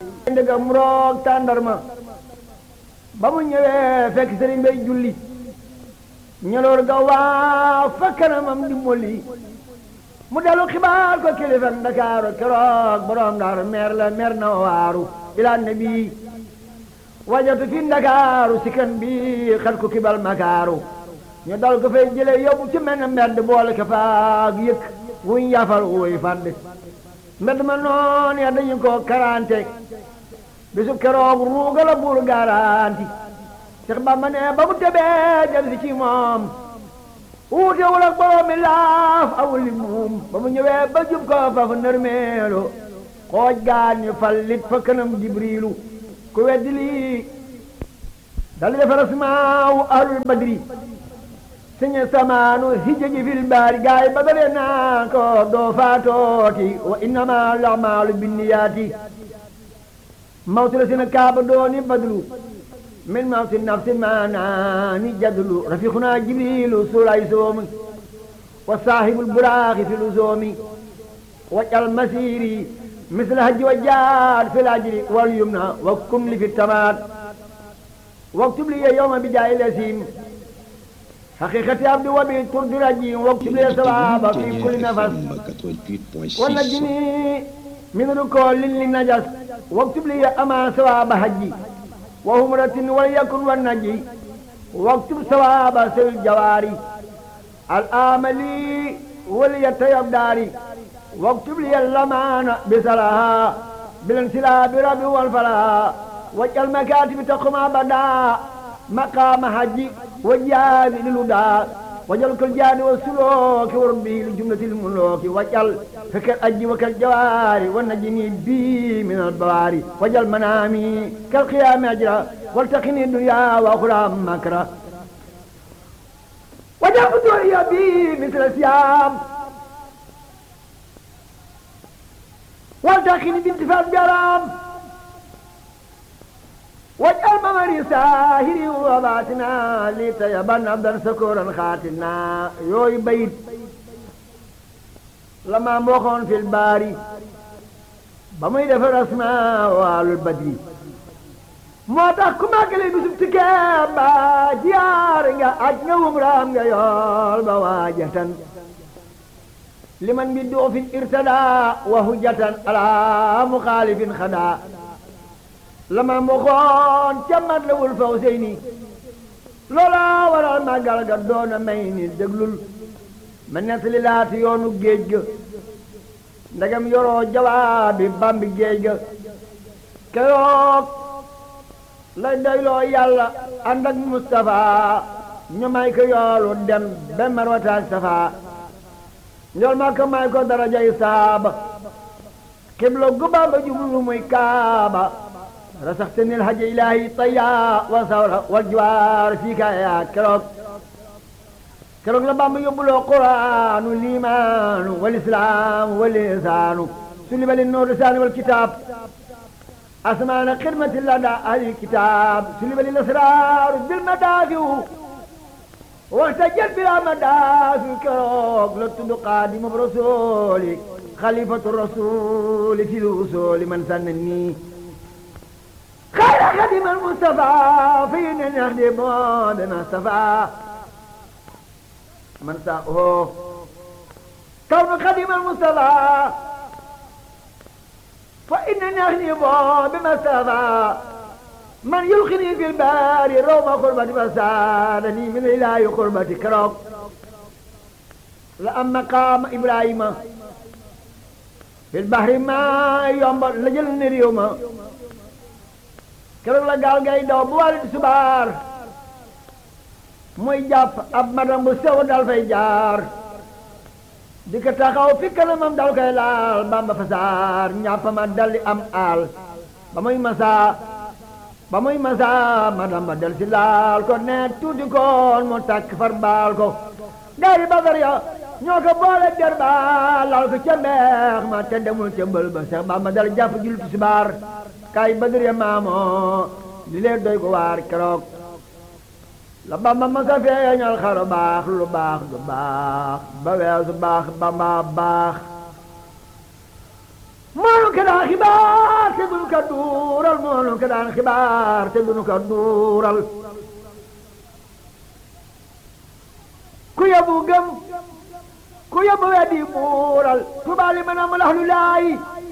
ndegam roog tàndarma ba mu ñëwee fekk sëriñ bay julli ñeloor ga waa fa kanamam di molli mu dellu xibaar ko kilifa Ndakaaru keroog borom Ndar meer la meer na waaru ila nabi wajatu fi Ndakaaru si kan bi xat ko kibal makaaru ñu dal ko fay jële yóbbu ci mel ne mbedd boole ko faag yëkk wuñ yafal wuy fàdd mbedd ma noon ya dañu ko karante bisu keroog ruuga la buur garanti Seex Bamba ne ba mu tebee jël si ci moom wuutewul ak borom mi laaf awul li moom ba mu ñëwee ba jub ko fa fa nërmeelu xooj gaan ñu fallit fa kanam jibriilu ku weddi lii dal di defar asmaawu ahlul badri siñe samaanu hijja fil baari gaay ba dalee naa ko doo faatooti wa innama al-a'maalu binniyaati mawtu la sina kaaba dooni badlu min mawti nafsi maanaani jadlu rafiquna jibrilu suulay soomi wa saahibul buraaxi fi luzoomi wajal masiri misla hajji wa jaad fi lajri wal yumna wa kun li fi tamaat waktub li yawma bi jaay lasim حقيقة عبد وبي ترد رجيم واكتب لي ثواب في كل نفس ونجني من ركول للنجس واكتب لي أما ثواب حجي وهمرة وليكن والنجي واكتب ثواب سل الجواري الآملي وليتيب داري واكتب لي اللمان بسلاها بالانسلاب ربي والفلاح واجعل مكاتب تقوم أبدا مقام حجي وجاد للهدى وجل كالجاد والسلوك وربي لجملة الملوك وجل فكالأج وكالجوار والنجني بي من البواري وجل منامي كالقيام أجرا والتقني الدنيا وأخرى مكرا وجل فتوري بي مثل السيام والتقني بانتفاع الجرام واجعل ممري ساهري وباتنا لتيبن عبدا سكورا خاتنا يوي بيت لما موخون في الباري بمي دفر اسماء وعلى البدري moo tax ku màggale bisub tikkee ba jiyaar nga aj nga wumraam nga yool ba waajatan liman bi doofin irtada wa hujjatan ala muxaalifin xadaa lama mboxoon ca mat la wul faw sey ni loola waral màggal ga doona may ni déglul ma nettali laati yoonu géej ga ndegam yoroo jawaabi bambi géej ga keroog lay doyloo yàlla ànd ak Mustafa ñu may ko yoolu dem ba marwataak safa njool ma ko may ko darajay saaba xibla gu Bamba jublu muy kaaba rasaxtani alhaj ilahi taya wa sawra wal jiwaar fii ka yaa keroog keroog la Bamba yóbbuloo quraanu liimaanu wal islaamu wal lisaanu sulli bali nuur lisaani wal kitaab asmaana xidmati lada ahli kitaab sulli bali lasraaru bil madaafiu waxta jël bila madaafi keroog la tudd xaadimu rasuuli xalifatu rasuuli fi usuli man sanna nii خير خدم المصطفى فينا نخدم بما اصطفى من ساءه كون خدم المصطفى فإنا نخدم بما اصطفى من يلقني في البار روم قربة فسادني من إله قربة كرم لأما قام إبراهيم في البحر ما يوم لجل نريوم keroog la gaal gay daw bu wàllu subaar muy jàpp ab madam bu sew dal fay jaar di ko taxaw fi kanamam dal koy laal bamba fasaar ñàpp ma dal di am aal ba muy masaa ba muy masaa madam ba del si laal ko ne tuuti koon mu takk far baal ko gaari badar ya ñoo ko boole der ba laal ko ca mbeex ma te demul ca mbël ba sax bamba dal jàpp julli tisbaar kay badar ya maamoo li leen doy ko waar keroog la bamba ma sa feeñal xaru baax lu baax du baax ba weesu baax bamba baax moonu ke daa xibaar te dul ko duural moo nu ko daan xibaar te dunu ko duural ku yóbbu gëm ku yóbbu weddi buural Tuubaa li man amul ahlu laay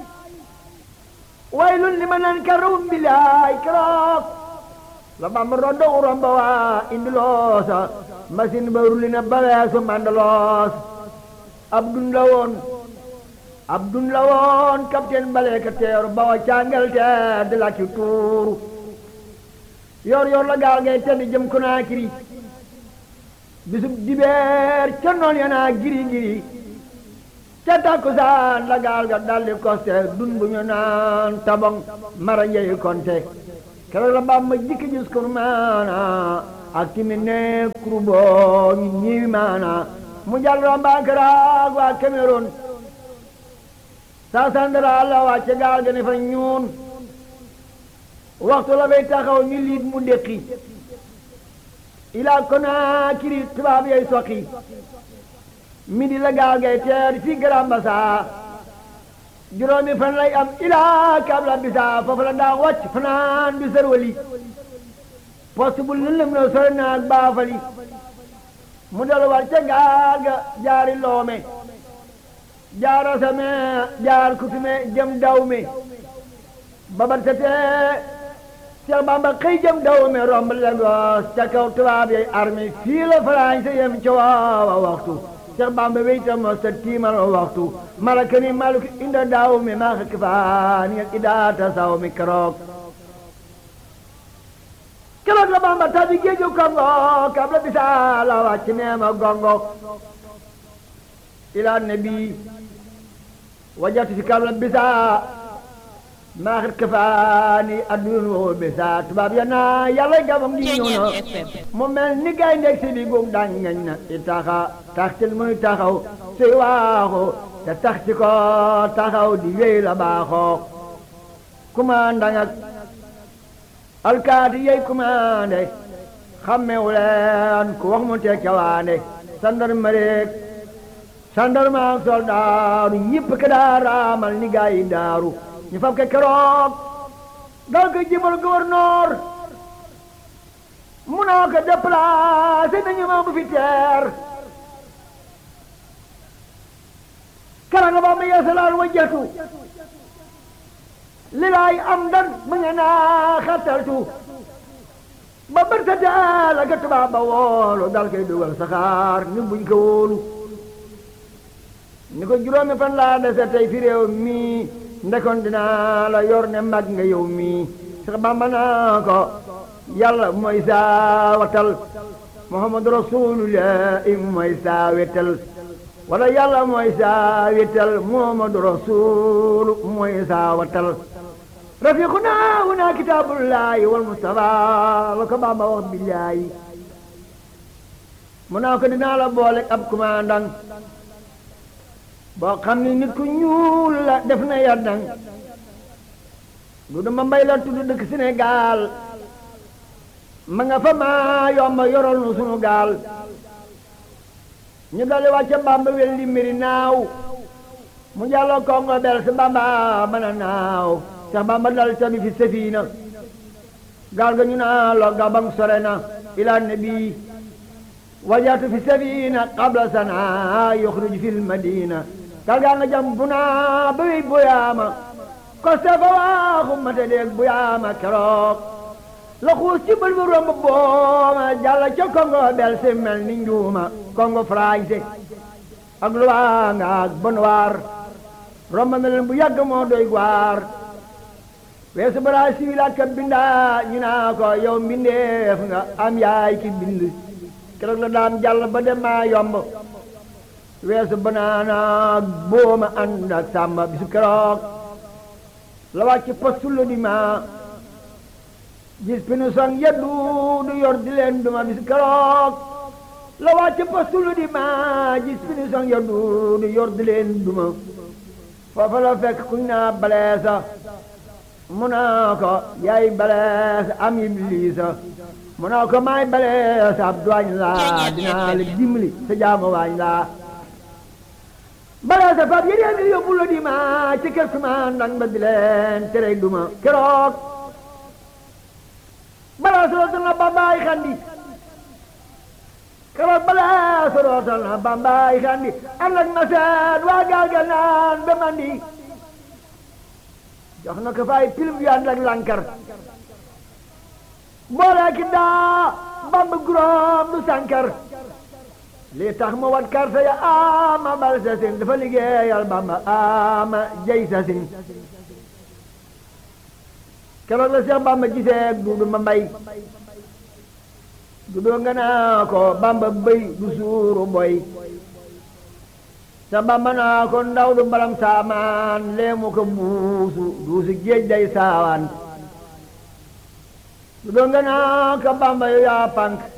waylun li man ankarum bilaay keroog la Bamba rondo uromba waa indi loosa machine ba rulli na ba weesu mandaloos ab dun la woon ab dun la woon capitaine bale ka teeru ba wa càngal te di la ci tuuru yor yor la gaal ngay tedd jëm Konaakiri bisub dibeer ca noon ya naa giri giri ca takkusaan la gaal ga daldi koste dun bu ñu naan tabong mara njeyi konte keroog la Bamba jikki gis kur maana ak timi ne kuru boo ñu ñiwi maana mu jàll rombaakaraag waa Cameroun saa sandara la wàcce gaal ga ne fa ñuun waxtu la fay taxaw ñu liit mu déqi ilaa Konaakiri tubaab yooyu soqi midi la gaal gay teer fi Grand Bassam juróomi fan lay am ilaa Kabla Bisa foofu la daa wàcc fanaan du sërwali poste bu lëndëm na sore naag baafali mu dal war ca gaal ga jaari loome jaar asame jaar kutume jëm dawme babar setee Seex Bamba xëy jëm dawme romb Lagos ca kaw tubaab yay armée fii la Faranse yem ca waawa waxtu Seex Bamba weyta mos ta tiimal waxtu malaka ni maluk inda dawme maa xëkk faani ak idaata saw mi keroog keroog la Bamba tabi géeju Kongo Kabla Bisa la wàcc neema gongo ila nabi wajatu fi Kabla Bisa maa xit kafaani addun woo bisa tubaab ya naa yàlla gabam gi ñëw na mu mel ni gay ndeg si bi guum daañ ngañ na i taxa taxtil muy taxaw suy waaxu te tax ci ko taxaw di wéy la baaxoo commandant ak alkaati yey commandé xammewu leen ku wax mu teg cawaande sandarmareek sandarma ak soldaaru ñëpp ka daa raamal ni gaa yi daaru ñu fab ke keroog dal ko jibal gouverneur mu naa ko déplacé nañu ma bu fi teer keroog ba ma yeesalaal wajjatu li laay am dan mu nge naa xattaltu ba bërtate la ka tubaab ba woolu dal koy dugal saxaar ñu buñ ko wóolu ni ko juróomi fan laa dese tey fi réew mii ndekon dinaa la yor ne mag nga yow mii sax bamba naa ko yàlla mooy saa watal muhammadu rasulullah mooy saa wetal wala yàlla mooy saa wetal muhammadu rasul mooy saa watal rafiquna huna kitaabullahi wal mustafa la ko bamba wax billahi mu naa ko dinaa la boole ab commandant boo xam ni nit ku ñuul la def na yaddang du dama mbay la tudd dëkk Sénégal ma nga fa maa yomba yoral nu sunu gaal ñu dali wàcce Bamba welli mbiri naaw mu jàlloo Kongo bel si Bamba mën a naaw sax Bamba dal tabi fi safina gaal ga ñu naa lo gabang sore na ila nabi wajatu fi safina qabla sana yuxruj fi lmadina gaal gaa nga jam bu naa ba wey buyaama koste fa waaxu mate deeg buyaama keroog la xuus ci bël bu romb booma jàlla ca Congo bel si mel ni njuuma Congo français ak Luanga ak Bonnoir romb na leen bu yàgg moo doy gwaar weesu Brésil ak bindaa ñu naa ko yow mbindeef nga am yaay ki bind keroog la daan jàll ba dem maa yomb weesu banaana ak booma ànd ak sàmba bisu keroog la wàcc postu di ma gis pinu son yeddu du yor di leen duma bisu keroog la wàcc postu di ma gis pinu son yeddu du yor di leen duma foofa la fekk kuñ naa baleesa mu naa ko yaay baleesa am ibliisa mu naa ko maay baleesa ab duwaañ laa dinaa la dimbali sa jaamu waañ laa balaa sa fab yéen a yóbbu la di ma ci kër suma ndang ba di leen tere duma keroog balaa sorootal na bambaay xandi keroog balaa sorootal na bambaay xandi ànd ak ma seet waa gaal ga naan ba mandi jox na ko fay pilim yu ànd ak lankar boole ki daa bamba guróom du sankar lii tax mu wat karta ya ama bal sa sin dafa liggéeyal bamba ama jay sa sin keroog la Seex bamba gisee duudu ma mbay duudu nga naa ko bamba bëy du suuru boy sa bamba naa ko ndaw du mbalam saamaan leemu ko buusu duusu géej day saawaan duudu nga naa ko bamba yu yaa pank